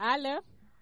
alo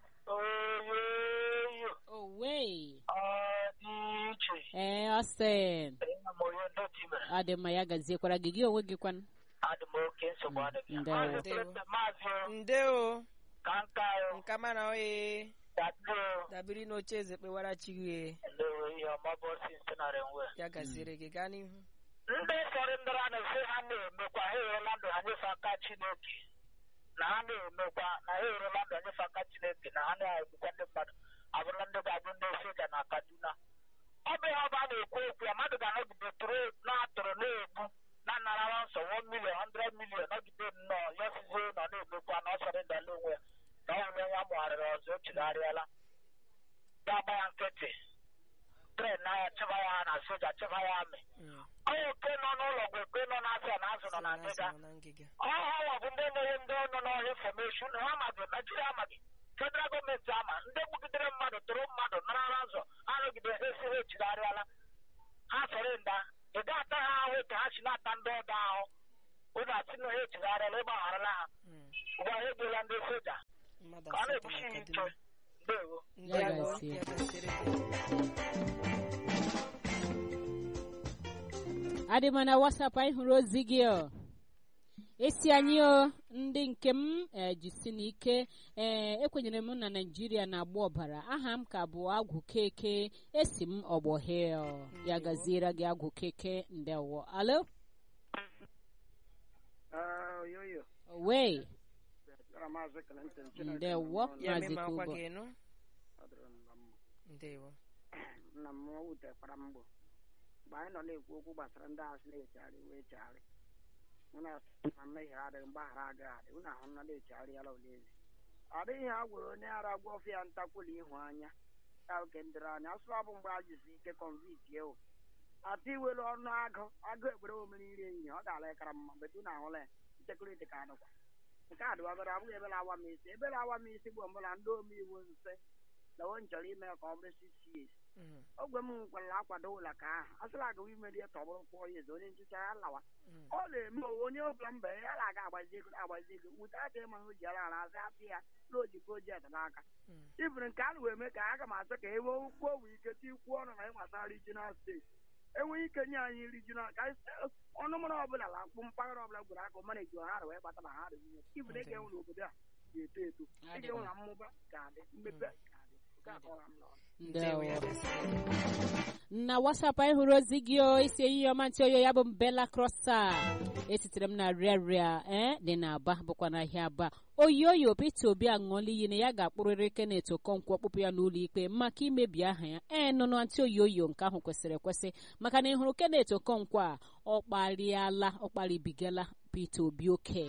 oyoyo owe ọ dị iche ee ọsịn ịna m onye ndọtị mere ọ dị mma ya gaziekwara gị gị onwe gị kwanụ adị m oke nsogbu adịghị Ndewo. maazị Clinton, maazị o, ndeo ka nka o nka mana oye dadi o dabiri n'oche eze kpewara chi gị ndewo ihe ọma bụ osi nsenarị nwe ya gaziere gị gaa n'ihu ndị sọrọ ndọrọ na-esi ha na-emekwa ha erela ndụ ha nyefe aka chineke na ha na-emekwa na ha erela ndụ ha nyefe aka chineke na ha na-egbukwa ndị mmadụ abụrụla ndị ga-abụ ndị soja na kaduna ọ bụ ihe ọba a na-ekwu okwu ya mmadụ ga-anọgide tụrụ na-atụrụ na-egbu na narara nsọ 1 million 100 million nọgide nnọọ ya sizie nọ na-emekwa na ọ sọrọ ndala onwe ya na ọ nwere ya mụgharịrị ọzọ o chigharịala ga-agba ya nkịtị tren na ya chịba ya na soja chịba ya amị Mm. onye oke nọ n'ụlọ bụ oke nọ n'afịa na azụ nọ na ngịga Nọ na ngịga ọha bụ ndị na-enye ndị nọ n'ọhịa infọmeshọn ha amaghị naijiria amaghị federal gọọmenti ama ndị gbugidere mmadụ tụrụ mmadụ narara nzọ arụgide ha esi ha echigharịala ha sọrọ nda ị ga-ata ha ahụ ka ha si na-ata ndị ọdọ ahụ ụnụ asị na ha echigharịala ịgbagharala ha Mm. ugbu a ha egbela ndị soja mmadụ ka ọ asatọ na-ebusi na ha ike Kaduna. ndewo Ndewo, gazie. ya gaziere gị adị m na wasap anyị hụrụ ozi gị ọ esi anyị o ndị nke m eh, jisi n'ike ee ekwenyere m na naijiria na-agba ọbara aha m ka bụ agwụ keke esi m ọgbọhe ya gaziere gị agwụ keke ndewo alo oyoyo wee gara maazị Clinton Chineke ndewo nọ ya maazị mema akwa kubo gị nụ ọ dịrị nna m ndewo nna m wutekwara mgbọ mgbe anyị nọ na-ekwu okwu gbasara ndị asị na-echegharị wee chegharị unu asị na mmehie adịghị mgbaghara agaghị adị unu ahụ na na-echegharịala olezi ọ dịghị ha gwere onye ara gwa ofe ya ntakwụlụ ịhụ anya ya oke ndịrị anya asụ ọ bụ mgbe a jisi ike konviti ewu ata iwelu ọnụ agụ agụ ekpere omere iri ehihie ọ ga-ala ịkara mma mgbe tu na-ahụla ya nchekuriti ka adịkwa nke a dịwagoro abụghị ebe na-awa m isi ebe na-awa m isi bụ mbụ na ndị omeiwu nse na o chọrọ ime ka ọ bụrụ six years Mm. ogwe m nkwara akwado ụlọ ka ahụ a sịla agawa ime ihe tọgbụrụ kwụọ ya eze onye nchicha ya lawa Mm. ọ na-eme onwe onye ọbụla mba ya na-aga agbazi ego agbazi ego wute aka ịma hụ ji ala ala azị apị ya n'oji projekti n'aka Mm. ibiri nke a na-eme ka aga m asị ka e nwee okwu owe ike tikwuo ọnụ na ịgbasara regional steeti enweghị ike nye anyị regional ka anyị sị, ọnụ mara ọbụla na akpụ mpaghara ọbụla gwere aka mana eji ha wee gbata na ha rụzie ibiri ị ga-enwe n'obodo a ga-eto eto ị ga-enwe na mmụba ga-adị mmepe ga-adị nke a kọwara m n'ọnụ ndewo ya ndewo gaziere gị na wasap anyị hụrụ ozi gị o isi ehihie ọma ntị oyo ya bụ mbela krosa esitere m na rịarịa ee dị n'aba bụkwa n'ahịa aba oyoyo peter obi aṅụọla iyi na ya ga-akpụrịrị kenet okonkwo ọkpụpụ ya n'ụlọ ikpe maka imebi aha ya ee nụnụ ntị oyoyo nke ahụ kwesịrị ekwesị maka na ị hụrụ kenet okonkwo a ọ kparịala ọ kparịbigala peter obi oke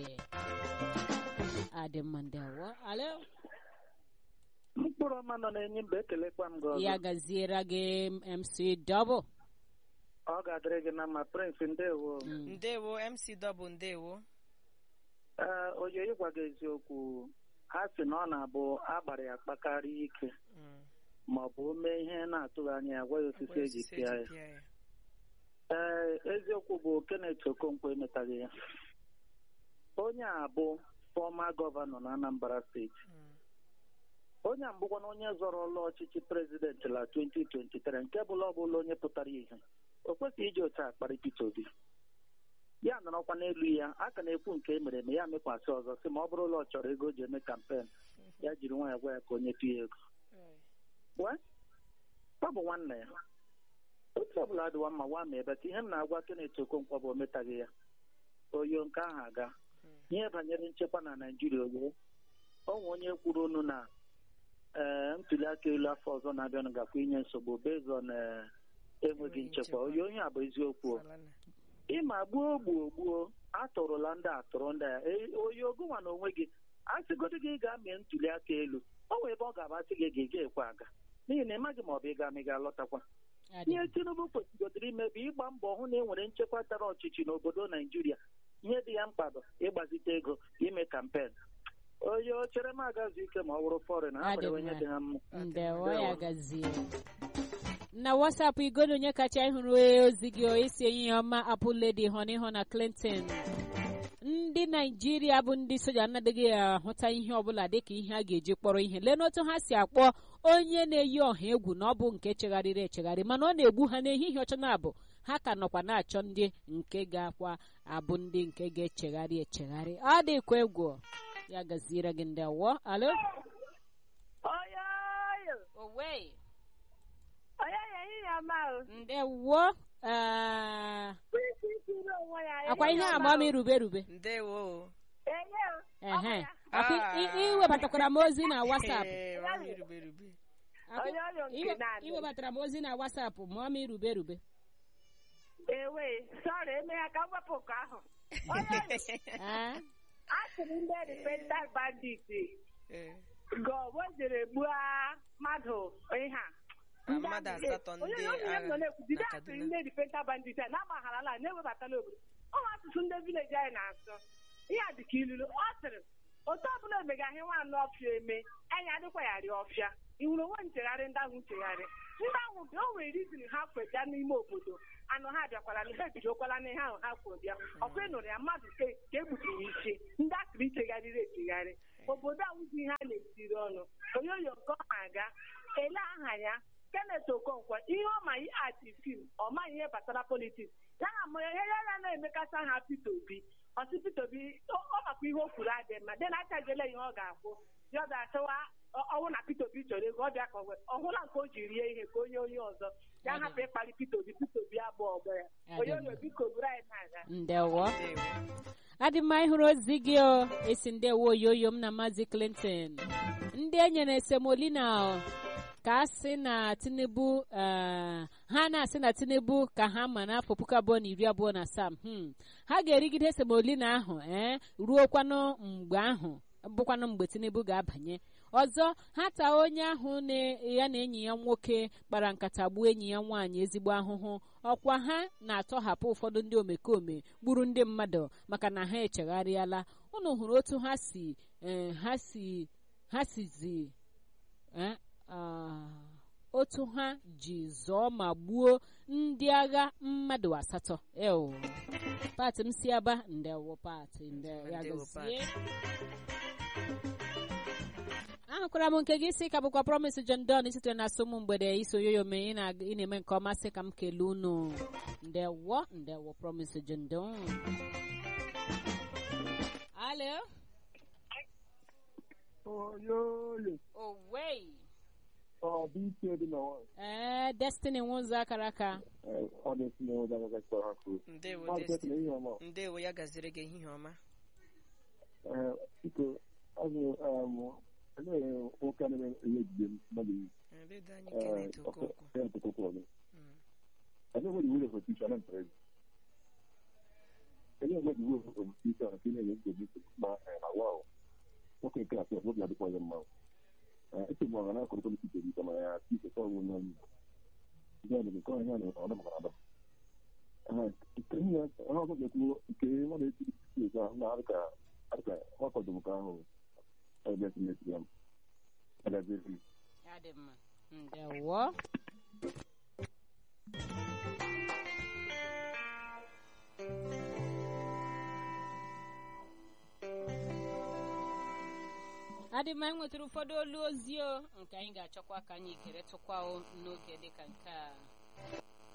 adị mma ndewo alo mkpụrụ ọma nọ n'enyi mba ekelekwa m gị ọzọ ya gaziere gị mc double ọ ga-adịrị gị na mma prince ndewo Mm. ndewo mc dọbụ ndewo ee oyoyi gwa gị eziokwu ha si na ọ na-abụ agbara ya kpakarịa ike Mm. ma ọ bụ o mee ihe na-atụghị anya ya gwa ya osisi Ngwa eji osisi pịa eji ya pịa ya. ee eziokwu bụ Kenneth Okonkwo emetaghị ya onye a bụ fọma gọvanọ na Anambra steeti Mm. onye a mbụkwana onye zọrọ ọlụ ọchịchị prezidenti la 2023 nke bụla ọbụla onye pụtara ihe o kwesịghị iji otu a kparị Peter Obi ya nọrọkwa n'elu ya a ka na-ekwu nke e mere eme ya mekwasị ọzọ sị ma ọ bụrụ ụlọ ọ chọrọ ego o ji eme kampen ya jiri nwa ya gwa ya ka onye tụ ya ego wee ọ bụ nwanne ya otu ọbụla adịwa mma nwa ma ebe ka ihe m na-agwa Kenneth Okonkwo bụ o metaghị ya oyo nke ahụ aga ihe banyere nchekwa na naijiria oyo ọ nwe onye kwuru unu na ee ntuli aka elu afọ ọzọ na-abịanụ gakwa inye nsogbu bezon enweghị nchekwa oyo onye a bụ eziokwu o. Falana. ịma gbuo gbuo gbuo atụrụla ndị atụrụ ndị a E, oyi ogonwa na onwe gị a sịgodo gị gaa mee ntuli aka elu ọ wee ebe ọ ga-amasị gị ga ga-ekwe aga n'ihi na ịmaghị ma ọ bụ ịga ma ị ga-alọtakwa Adị ihe tinubu kwesịgodịrị ime bụ ịgba mbọ hụ na e nwere nchekwa tara ọchịchị n'obodo naijiria ihe dị ya mkpa bụ ịgbazite ego ime kampen onye o chere m agazu ike ma ọ bụrụ fọrịn ha Adị nwere onye mma. dị ha mma ndewo ya gazie na wasapụ igodo onye kacha ịhụrụ ozi gị o isi ehihie ọma apụ ledi honey na clinton ndị ndị naijiria bụ ndị soja anaghị ahụta ihe ọbụla dịka ihe a ga-eji kpọrọ ihe lee n'otu ha si akpọ onye na-eyi ọha egwu na ọ bụ nke chegharịrị echegharị mana ọ na-egbu ha n'ehihie ọcha na abụ ha ka nọkwa na-achọ ndị nke ga-akwa abụ ndị nke ga-echegharị echegharị ọ dịkwa egwu ya gaziere gị ndị awọ alo Oyoyo, owe oyoyo ehihie ọma o. ndewo ee, Kwesị ikiri onwe ya. akwa ihe ehihie ama ọma m o. ndewo irube erube Enye o. ehe Ah. Akwa i- i- iwebatakwara m ozi na wasapụ Ee, mama irube irube Akwa- Oyoyo nke iwe- na-adị. iwebatara m ozi na wasapụ mụọ m irube erube Ewe, sọrọ eme ya ka m wepụ nke ahụ. Oyoyo, Ah, asịrị ndị repentant bandit Ee, gọọ jere gbuo mmadụ ihe a. Ah, mmadụ asatọ ndị Onye onye m nọ agha na-ekwu, jide na asịrị Kaduna. ndị repentant bandit a na-agbagharala na-ewebatala obodo. Ọ bụ asụsụ ndị vileji anyị na-asụ. Ihe a dị ka ilulu. Ọ sịrị, otu ọbụla emegaghị nwaanyị ọfịa eme, anyị adịkwa ya rịa ọfịa. Ị hụrụ onwe nchegharị ndị ahụ nchegharị. Ndị ahụ dị o nwere rizin ha kweja n'ime obodo. Anụ ha bịakwara na ha ebidokwala n'ihe ahụ ha kwuru bịa. Ọkwa ị nụrụ ya mmadụ ke ka e gbuturu isi. Ndị akịrị ichegharịrị echegharị. Obodo ahụzi ihe a na-etiri ọnụ. Oyoyo nke ọ na-aga. Ele aha ya. Kenneth Okonkwo ihe ọ ma ati fim ọ maghị ihe gbasara politiks ya na mụ ihe ya ya na-emekasa ha Peter Obi ọsị Peter Obi ọ ọ makwa ihe o kwuru adị mma dị na achajele ihe ọ ga-akwụ ya ọ ga-achọwa ọ- ọnwụ na Peter Obi chọrọ ego ọ bịa ka ọ wee- ọ hụla nke o ji rie ihe ka onye onye ọzọ ya hapụ ịkpali Peter Obi Peter Obi abụọ ọgbọ ya onye onye biko buru anyị na-aga ndewo ndewo adị mma ịhụrụ ozi gị o esi ndewo oyoyo m na maazị clinton ndị enyere esemolina ka a sị na tinubu eh, ha na-asị na tinubu ka ha ma n'afọ puku abụọ na iri abụọ na asaa hmm. ha ga-erigide esemolina ahụ ee ruokwanụ mgbe ahụ bụkwanụ mgbe tinubu ga-abanye ọzọ ha taa onye ahụ na ya na enyi ya nwoke kpara nkata gbuo enyi ya nwaanyị ezigbo ahụhụ ọkwa ha na-atọhapụ ụfọdụ ndị omekome gburu ndị mmadụ maka na ha echegharịala unu hụrụ otu ha si eh, ha si ha sizi eh, ah, otu ha ji zọọ ma gbuo ndị agha mmadụ asatọ eo pati m si aba ndewo pati ndewo ya Ndewo, gozie Pat. ahụkwara m nke gị si ka bụkwa promis John Don sitere na asụmụ mgbede iso yoyo mee ị na- ị na-eme nke ọma sị ka m kelee unu ndewo ndewo promis John Don alo oyoyo owei ọ bụ ike dị na nwanyị ee destiny nwụzọ akara aka ọ dị esi na ụzọ agaga kpọrọ ha kwuru ndewo ọ dị esi na Destiny. ihe ọma ndewo ya gaziri gị ehihie ọma Ee, biko azụ elee nwoke a na-eme ihe ejide mmadụ iyi Ndedo anyị Kenneth Okonkwo ya ntụkọkọ ọzọ Mm. Ele nwere iwu of official and praise. Ele nwere iwu of official and feeling of the ma na wow. Nwoke nke a sọrọ obi adịkwa ya mma. Ete m ọha na-akọrọ politiks ebi kama ya ike sọ ọnwụ n'ọnụ Igbo. Ndị ọdụ nke ọhịa na ọ dọmara adọ. Nke ihe ọha ọzọ ga-ekwu nke nwa na-eti isi ahụ na adịka adịka ọkọdụ nke ahụ ebe esi na-esi ya. Ebe ezi. ya dị mma ndewo adị mma anyị nwetara ụfọdụ olu ozi o nke anyị ga-achọkwa ka anyị keretụkwa o n'oge dịka nke a